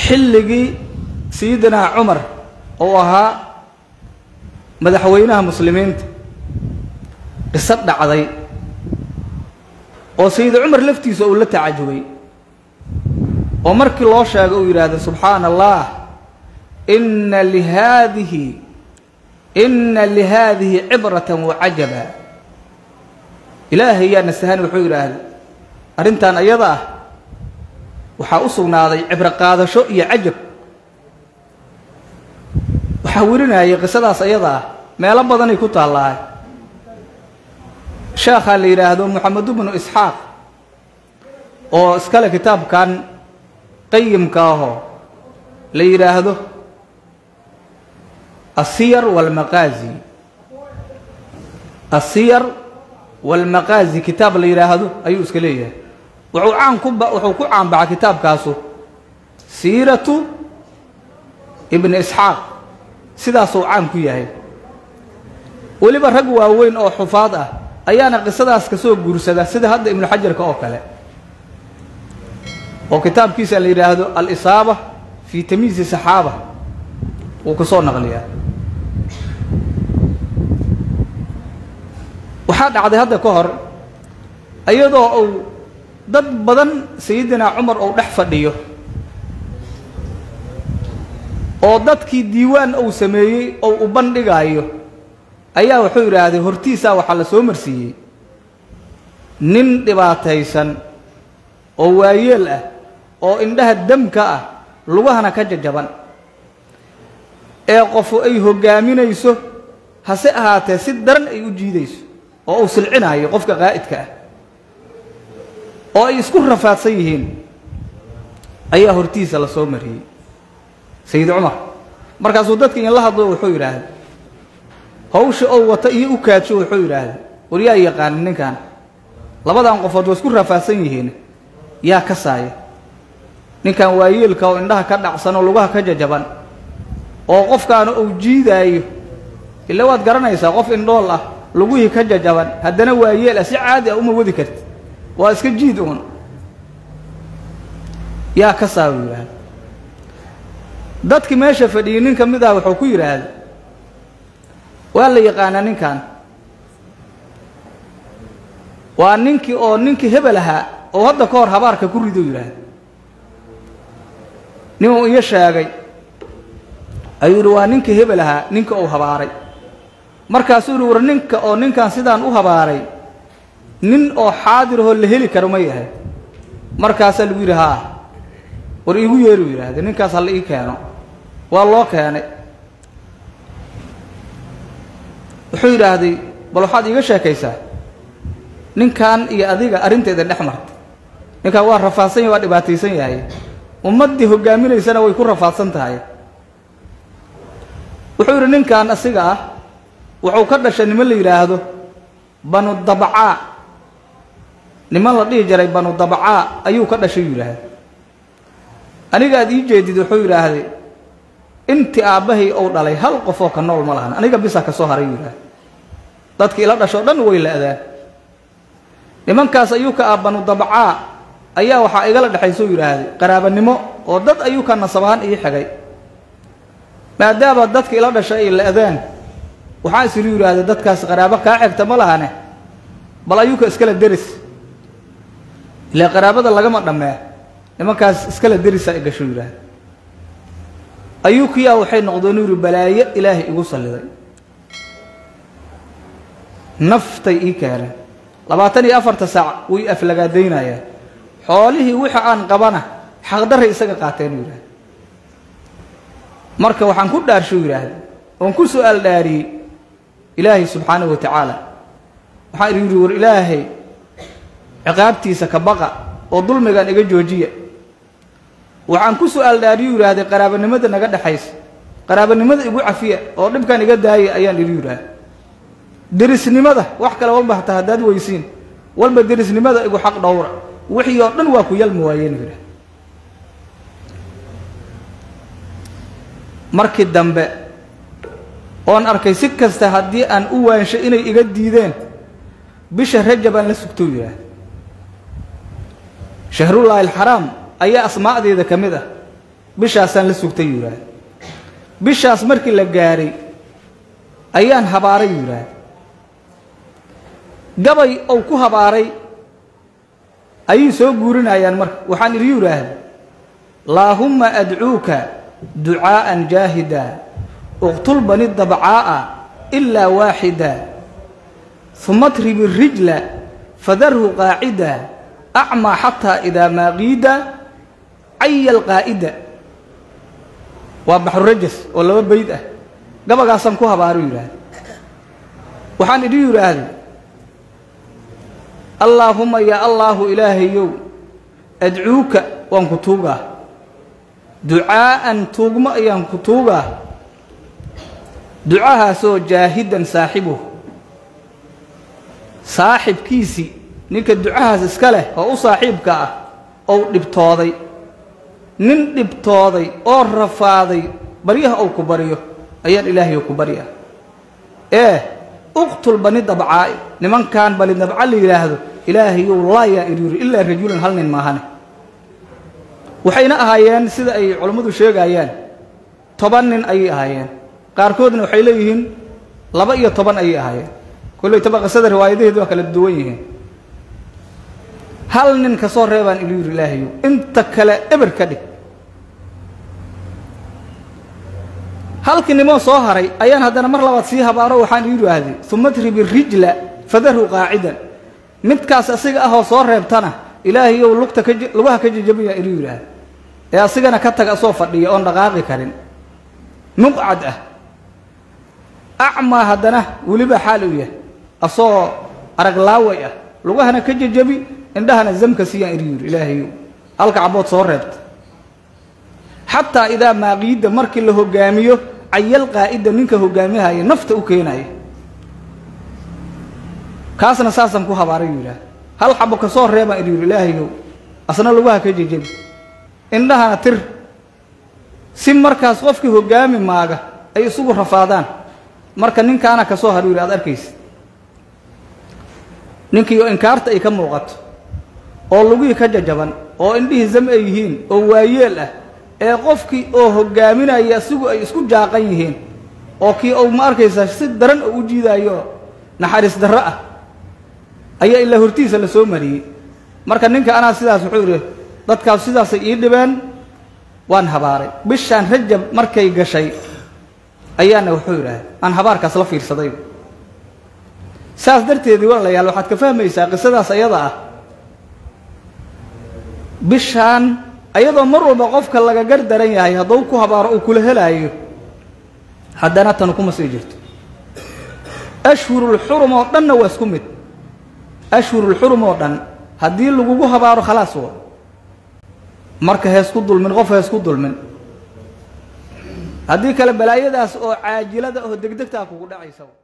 xilligii sayidinaa cumar oo ahaa madaxweynaha muslimiinta qiso dhacday oo sayid cumar laftiisa uu la tacajubay oo markii loo sheego uu yidhaahdo subxaana allah ina lihaadihi ina lihaadihi cibrata wacajaba ilaahay yaa nasahan wuxuu yidhaahda arrintan ayada ah waxaa u sugnaaday cibro qaadasho iyo cajab waxaa werinayay qisadaas ayada ah meelo badanay ku taallahay sheekhaa la yidhaahdo moxamedu bnu isxaaq oo iskale kitaabkan qayimka ahoo la yidhaahdo asiyar walmaqaazi asiyar walmaqaazi kitaab la yidhaahdo ayuu iska leeyahay wuxuu caan ku wuxuu ku caanbaxa kitaabkaasu siiratu ibni isxaaq sidaasuu caan ku yahay weliba rag waaweyn oo xufaad ah ayaana qisadaas ka soo guursada sida hadda ibnu xajarka oo kale oo kitaabkiisa la yidhaahdo alisaaba fii tamiisi saxaaba wuu ka soo naqliyaa waxaa dhacday hadda ka hor iyadoo uu dad badan sayidinaa cumar uu dhex fadhiyo oo dadkii diiwaan uu sameeyey oo u bandhigaayo ayaa wuxuu yidhaahday hortiisaa waxaa la soo marsiiyey nin dhibaataysan oo waayeel ah oo indhaha damka ah lugahana ka jajaban ee qofu ay hoggaaminayso hase ahaatee si daran ay u jiidayso oo uu silcinaayo qofka qaa'idka ah oo ay isku rafaadsan yihiin ayaa hortiisa la soo mariyey sayid cumar markaasuu dadka inla hadlo wuxuu yidhaahday hawsha oo wata iyo u kaadsho wuxuu yidhaahday war yaa yaqaanin ninkan labadan qofood waa isku rafaadsan yihiin yaa ka saaya ninkan waayeelka oo indhaha ka dhacsan oo lugaha ka jajaban oo qofkaana uu jiidaayo ila waad garanaysaa qof indhool ah lugihii ka jajaban haddana waayeel ah si caadi ah uma wadi karti waa iska jiid uun yaa ka saa uu yidhaahda dadkii meesha fadhiyey nin ka mid ah wuxuu ku yidhaahda waa la yaqaanaa ninkan waa ninkii oo ninkii hebel ahaa oo hadda ka hor habaarka ku rido yidhaahda ninuu iyo sheegay ayuu yidhi waa ninkii hebel ahaa ninka uu habaaray markaasuu yidhi war ninka oo ninkan sidaan u habaaray nin oo xaadirahoo la heli karo ma yahay markaasaa lagu yidhi haa war iigu yeeruu yidhaahda ninkaas ha la ii keeno waa loo keenay wuxuu yidhaahday bal waxaad iiga sheekaysaa ninkan iyo adiga arrinteeda dhex martay ninkan waa rafaadsan yahy waa dhibaataysan yahay ummaddii hoggaaminaysana way ku rafaadsan tahay wuxuu yidhi ninkan asiga ah wuxuu ka dhashay niman la yidhaahdo banu dabcaa niman la dhihi jiray banu dabcaa ayuu ka dhashay yidhaahda aniga aad ii jeedid wuxuu yidhaahday intii aabbahay ou dhalay hal qof oo ka nool ma lahan aniga bisa ka soo haray yidhaahda dadki ila dhashoo dhan way la-daan nimankaas ayuu ka ah banu dabcaa ayaa waxaa igala dhexaysou yidhaahday qaraabanimo oo dad ayuu ka nasab ahaan ii xigay maadaama dadka ila dhashay ay la-daan waxaa isilu yidhaahday dadkaas qaraabo kaa xigta ma lahane bal ayuuka iskala deris ilaa qaraabada lagama dhammee nimankaas iskala derisa i gasho yidhaahda ayuukiyaa waxay noqdeen u yidhi balaayo ilaahay igu salliday naftay ii keeneen labaatan iyo afarta saac way aflagaadaynayaan xoolihii wixii aan qabana xaqdarray isaga qaateen u yidhahda marka waxaan ku dhaarsho yidhaahda oon ku su-aal dhaariyey ilaahay subxaanahu wa tacaala waxaan idhi yidhi war ilaahay ciqaabtiisa ka baqa oo dulmigan iga joojiya waxaan ku su-aal dhaariyu yidhaahday qaraabanimada naga dhexaysa qaraabanimada igu cafiya oo dhibkan iga daaya ayaan idhi yidhaahda derisnimada wax kale walba hataa haddaad weysiin walba derisnimada igu xaq dhowra wixii oo dhan waa ku yalmi waayeen yidhahda markii dambe oon arkay si kasta haddii aan u waansho inay iga diideen bisha rajab aan la sugtou yidhaahda shahrullaahi alxaraam ayaa asmaa'deeda ka mid ah bishaasaan la sugtay yuu yidhaahda bishaas markii la gaaray ayaan habaaray yuu yidhaahda gabay ou ku habaaray ayay soo guurinayaan marka waxaan idhi yidhaahda laahumma adcuuka ducaa'an jaahida uqtul bani dabcaa'a ilaa waaxida uma atrib irijla fadarhu qaacida acmaa xataa idaa maaqiida caya alqaa'ida waa baxrurajas oo laba bayd ah gabagaasaan ku habaaru yidhaahda waxaan idhi yidhaahda allaahumma yaa allaahu ilaahayow adcuuka waan ku tuugaa ducaa'an tuugmo ayaan ku tuugaa ducahaasoo jaahidan saaxibuh saaxibkiisii ninka ducahaas iska leh oo u saaxiibka ah ou dhibtooday nin dhibtooday oo rafaaday baryaha ou ku baryo ayaan ilaahayo ku barya ee uqtul bani dabcaa'i nimankan bani dabca la yidhaahdo ilaahayow laayaa iryuri ilaa rajulan hal nin maahane waxayna ahaayeen sida ay culammadu sheegayaan toban nin ayay ahaayeen qaarkoodna waxay leeyihiin laba iyo toban ayay ahaayeen kolley taba qisada riwaayadaheedu waa kala duwan yihiin hal nin ka soo reebaan ilu yidhi ilaahayow inta kale eber ka dhig halkii nimoo soo haray ayaan haddana mar labaad sii habaaro waxaan ii yidhaahday uma dribi rijla fadarhu qaacidan midkaas asiga ahoo soo reebtana ilaahayow lugta ka lugaha ka jajabiyaa ilu yidhaahda ee asigana ka taga asoo fadhiya oon dhaqaaqi karin muqcad ah acmaa haddana weliba xaal u yahay asoo araglaaway ah lugahana ka jajabi indhahana zamka siiyaan ilu yidhi ilaahayow halka cabood soo reebta xataa idaa maaqiida markii la hogaamiyo cayal qaa'ida ninka hogaamihaya nafta u keenaya kaasna saasaan ku habaaray yuu yidhaah hal xabo ka soo reebaan idhi yidhi ilaahayow asna lugaha ka jejebi indhahana tir si markaas qofkii hogaami maaga ay isugu rafaadaan marka ninkaana ka soo haru yidhi aad arkaysa ninkiioo inkaarta ay ka muuqato oo lugihii ka jajaban oo indhihii zam ay yihiin oo waayeel ah ee qofkii oo hogaaminaya isigu ay isku jaaqan yihiin oo kii ou ma arkaysaa si daran oo u jiidaayo naxariis darro ah ayaa ilaa hortiisa la soo mariyey marka ninka anaa sidaas wuxuu yidhi dadkaas sidaasay ii dhibeen waan habaaray bishaan rajab markay gashay ayaana wuxuu yidhaahda aan habaarkaas la fiirsaday saas darteedii walaalayaal waxaad ka fahmaysaa qisadaas ayada ah bishaan ayadoo mar walba qofka laga gar daran yahay hadduu ku habaaro uu kula helaayo haddana tanu kuma sii jirto ashhurulxurum oo dhanna waa isku mid ashhurulxurum oo dhan haddii lagugu habaaro khalaas wa marka heesku dulmin qof heesku dulmin haddii kale balaayadaas oo caajilada oo degdegtaa kugu dhacaysa